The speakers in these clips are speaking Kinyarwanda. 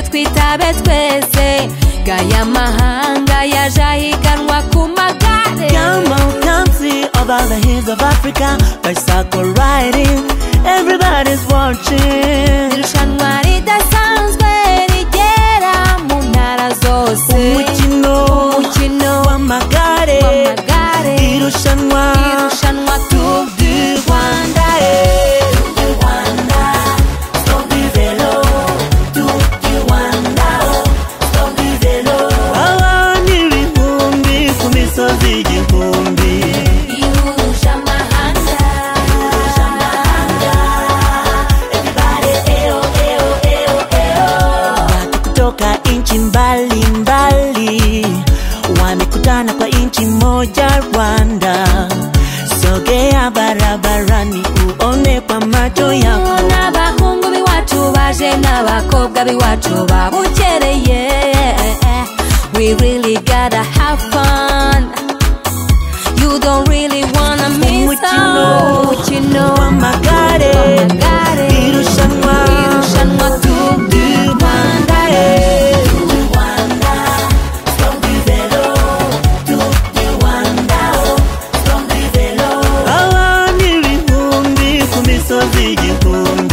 turabe twese gaya mahanga yaje ahiganwa ku magare Come on, come see over the hills of Africa. Bicycle riding, everybody's watching. irushanwa ridasanzwe rigera mu ntara zose Umukino umukino w'amagare, w'amagare irushanwa irushanwa Tour du Rwanda eh. Tour du Rwanda, Tour du vélo, Tour du Rwanda, Tour du vélo. Abantu ibihumbi ku misozi igihumbi. ihuje amahanga Everybody, eh oh, eh oh, eh oh, eh oh. Watu kutoka nchi mbalimbali wamekutana kwa nchi moja Rwanda. Sogea barabarani uone kwa macho yako. n'abahungu b'iwacu baje n'abakobwa b'iwacu babukereye we really gotta have fun you don't really wanna miss Umukino. out. umukino w'amagare w'amagare irushanwa irushanwa Tour du Rwanda Eh, Tour du Rwanda, Tour du vélo, Tour du Rwanda, Tour du vélo. Abantu ibihumbi ku misozi igihumbi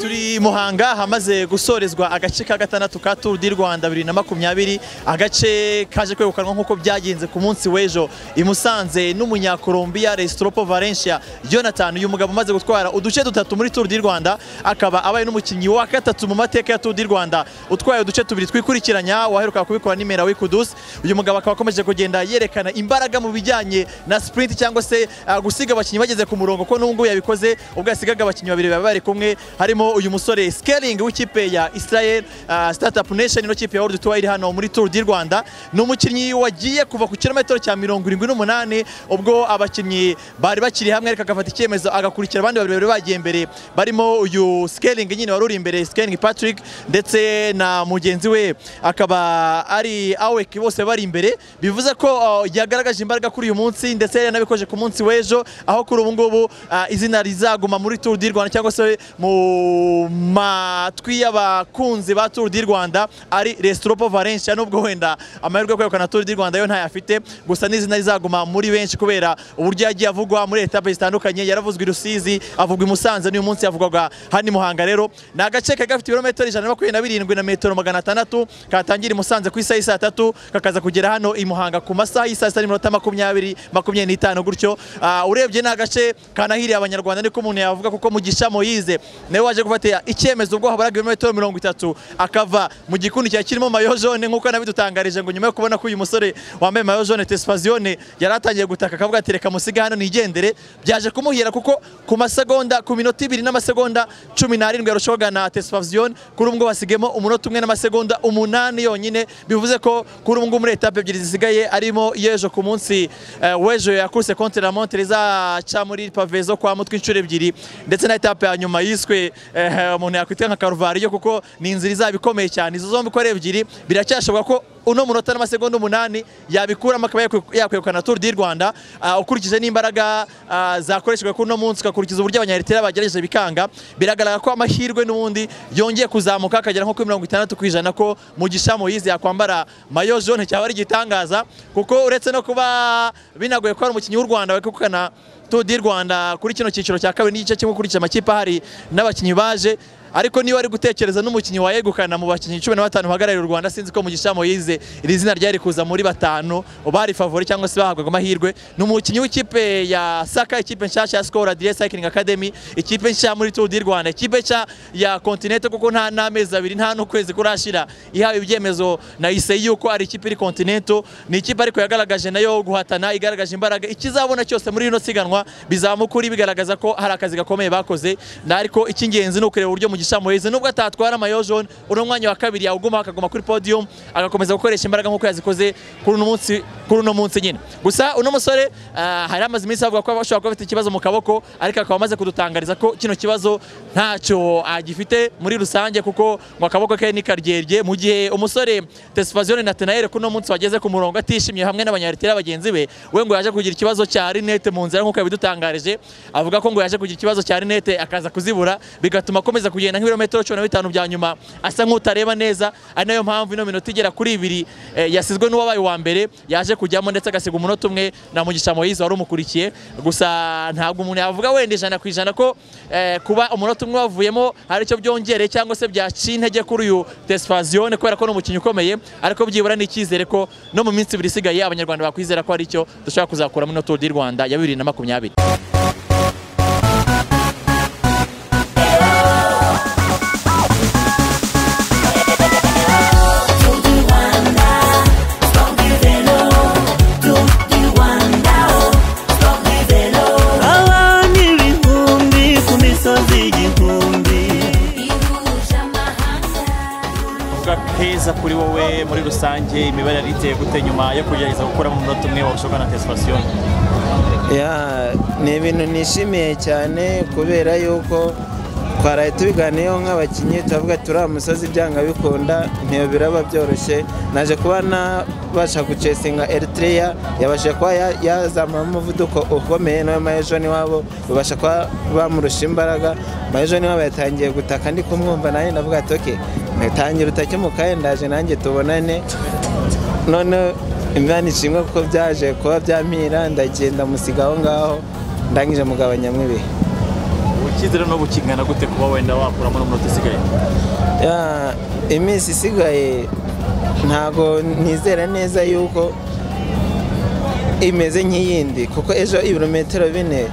turi i muhanga hamaze gusorezwa agace ka gatandatu ka turu di rwanda bibiri na makumyabiri agace kaje kwegukanwa nk'uko byagenze ku munsi w'ejo i musanze n'umunyakolombiya resitopo valencia jonathan uyu mugabo umaze gutwara uduce dutatu muri turu di rwanda akaba abaye n'umukinnyi wa gatatu mu mateka ya turu di rwanda utwaye uduce tubiri twikurikiranya waheruka kubikora nimera wikudusi uyu mugabo akaba akomeje kugenda yerekana imbaraga mu bijyanye na sipurinti cyangwa se ah, gusiga abakinnyi bageze ku murongo ko n'ubu ngubu yabikoze ubwo yasigaga abakinnyi babiri baba bari kumwe harimo uyu musore scaling w'ikipe ya israel ah, startup nation ino kipe ya world tour iri hano muri tour di rwanda ni umukinnyi wagiye kuva ku kilometero cya mirongo irindwi n'umunani ubwo abakinnyi bari bakiri hamwe ariko agafata icyemezo agakurikira abandi babiri bari bagiye imbere barimo uyu scaling nyine wari uri imbere scaling patrick ndetse na mugenzi we akaba ari awek bose bari imbere bivuze ko uh, yagaragaje imbaraga kuri uyu munsi ndetse yanabikoje ku munsi w'ejo aho kuri ubu ngubu uh, izina rizaguma muri Tour du Rwanda cyangwa se mu matwi y'abakunzi ba Tour du Rwanda ari Restropo Valencia nubwo wenda amahirwe yo kwegukana Tour du Rwanda yo ntayafite gusa n'izina rizaguma muri benshi kubera uburyo yagiye avugwa muri etape zitandukanye yaravuzwe i Rusizi avugwa i Musanze n'uyu munsi yavugwaga hano i Muhanga rero ni agace kari gafite ibirometero ijana na makumyabiri na birindwi na metero magana atandatu katangira i Musanze ku isaha y'isaa tatu kakaza kugera hano i Muhanga ku masaha y'isaa sita n'iminota makumyabiri makumyabiri n'itanu gutyo Ah, urebye ni agace kanahiriye abanyarwanda niko umuntu yavuga kuko mugisha moyize nawe waje gufata icyemezo ubwo haburaga ibirometero mirongo itatu akava mu gikundi cyari kirimo mayo jone nk'uko nabidutangarije ngo nyuma yo kubona ko uyu musore wambaye mayo jone tesipaziyone yari atangiye gutaka akavuga ati reka musige hano nigendere byaje kumuhira kuko ku masegonda ku minota ibiri n'amasegonda cumi n'arindwi yarushwaga na tesipaziyone kuri ubu ngubu hasigayemo umunota umwe n'amasegonda umunani yonyine bivuze ko kuri ubu ngubu muri etape ebyiri zisigaye arimo yejo ku munsi eh, w'ejo yakuse konti la monte rizaca muri pave zo kwa mutwe inshuro ebyiri ndetse na etape ya nyuma yiswe eh, umuntu yakwita nka karuvariyo kuko ni inzira izaba ikomeye cyane izo zombi uko ari ebyiri biracyashoboka ko uno munota n'amasegonda umunani yabikuramo akaba yakwe- yakwegukana Tour du Rwanda Ah, ukurikije n'imbaraga ah, zakoreshejwe kuri uno munsi ugakurikiza uburyo abanyaritera bagerageje bikanga biragaragara ko amahirwe n'ubundi yongeye kuzamuka akagera nko kuri mirongo itandatu ku ijana ko mugisha moyize yakwambara mayo jone cyaba ari igitangaza kuko uretse no kuba binagoye ko hari umukinnyi w'u rwanda wegukana Tour du Rwanda kuri kino cyiciro cya kabiri n'igice kimwe ukurikije amakipe ahari n'abakinnyi baje ariko niba ari gutekereza n'umukinnyi wayegukana mu bakinnyi cumi na batanu bahagarariye u Rwanda sinzi ko Mugisha Moyize iri zina ryari kuza muri batanu bari favori cyangwa se bahabwaga amahirwe ni umukinnyi w'ikipe ya Saka ikipe nshyashya ya Skol Adria Cycling Academy ikipe nshya muri Tour du Rwanda ikipe nshya ya Continente kuko nta n'amezi abiri nta n'ukwezi kurashira ihawe ibyemezo na ISEI yuko ari ikipe iri Continente ni ikipe ariko yagaragaje nayo guhatana igaragaje imbaraga ikizabona cyose muri rino siganwa bizaba mu kuri bigaragaza ko hari akazi gakomeye bakoze na ariko icy'ingenzi ni ukureba uburyo mugisha muheze nubwo atatwara mayo jone uno mwanya wa kabiri yawugumaho akaguma kuri podium agakomeza gukoresha imbaraga nk'uko yazikoze kuri uno munsi kuri uno munsi nyine gusa uno musore ah, hari amaze iminsi avuga ko bashobora kuba bafite ikibazo mu kaboko ariko akaba amaze kudutangariza ko kino kibazo ntacyo agifite muri rusange kuko ngo akaboko ke ni karyerbye mu gihe umusore Tesfazione Nathanael kuri uno munsi wageze ku murongo atishimye hamwe n'abanyaritera bagenzi be we ngo yaje kugira ikibazo cya rinete mu nzira nk'uko yabidutangarije avuga ko ngo yaje kugira ikibazo cya rinete akaza kuzibura bigatuma akomeza kugenda nk'ibirometero cumi na bitanu bya nyuma asa nk'utareba neza ari nayo mpamvu ino minota igera kuri ibiri eh, yasizwe n'uwabaye uwa mbere yaje kujyamo ndetse agasiga umunota umwe na mugisha moyize wari umukurikiye gusa ntabwo umuntu yavuga wenda ijana ku ijana ko eh, kuba umunota umwe wavuyemo hari icyo byongereye cyangwa se byaciye intege kuri uyu tesfazione kubera ko ni umukinnyi ukomeye ariko byibura ni icyizere ko no mu minsi ibiri isigaye abanyarwanda bakwizera ko hari icyo dushobora kuzakuramo ino turu di rwanda ya bibiri na makumyabiri abana ibihumbi ku misozi igihumbi kuvuga heza kuri wowe muri rusange imibare yari iteye gute nyuma yo kugerageza gukuramo umunota umwe wabushoboka na tesifasiyo Ya, ni ibintu nishimiye cyane kubera yuko twaraye tubiganiyeho nk'abakinnyi turavuga ati turi umusozi byanga bikunda ntiyo biraba byoroshye naje kuba nabasha gucesinga eritreya yabasha kuba ya- yazamura umuvuduko ukomeye nawe mayejo niwabo babasha kuba bamurusha imbaraga mayejo niwabo yatangiye gutaka ndi kumwumva nanjye ndavuga ati oke tangira utakimukaye ndaje nanjye tubonane none imana ishimwe kuko byaje kuba byampira ndagenda musiga aho ngaho ndangije mugabanyamo ibihe ukizere no gukingana gute kuba wenda wakuramo umunota usigaye Ya, iminsi isigaye ntago nizera neza yuko imeze nk'iyindi kuko ejo ibirometero bine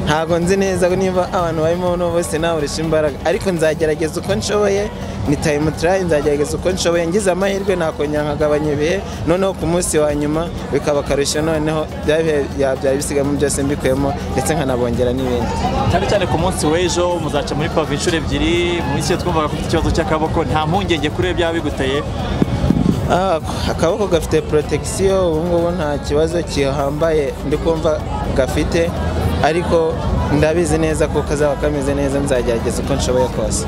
ntago nzi neza ko niba abantu barimo hano bose nawurisha imbaraga ariko nzagerageza uko nshoboye ni time try nzagerageza uko nshoboye ngize amahirwe nakongera nkagabanya ibihe noneho ku munsi wa nyuma bikaba akarusho noneho bya bihe bya- byari bisigamo byose mbikuyemo ndetse nkanabongera n'ibindi cyane cyane ku munsi w'ejo muzaca muri pave inshuro ebyiri mu isi twumvaga ko ufite ikibazo cy'akaboko nta mpungenge kuri we byaba biguteye Ah, akaboko gafite protection ubu ngubu nta kibazo kihambaye ndi kumva gafite ariko ndabizi neza ko kazaba kameze neza nzagerageza uko nshoboye kose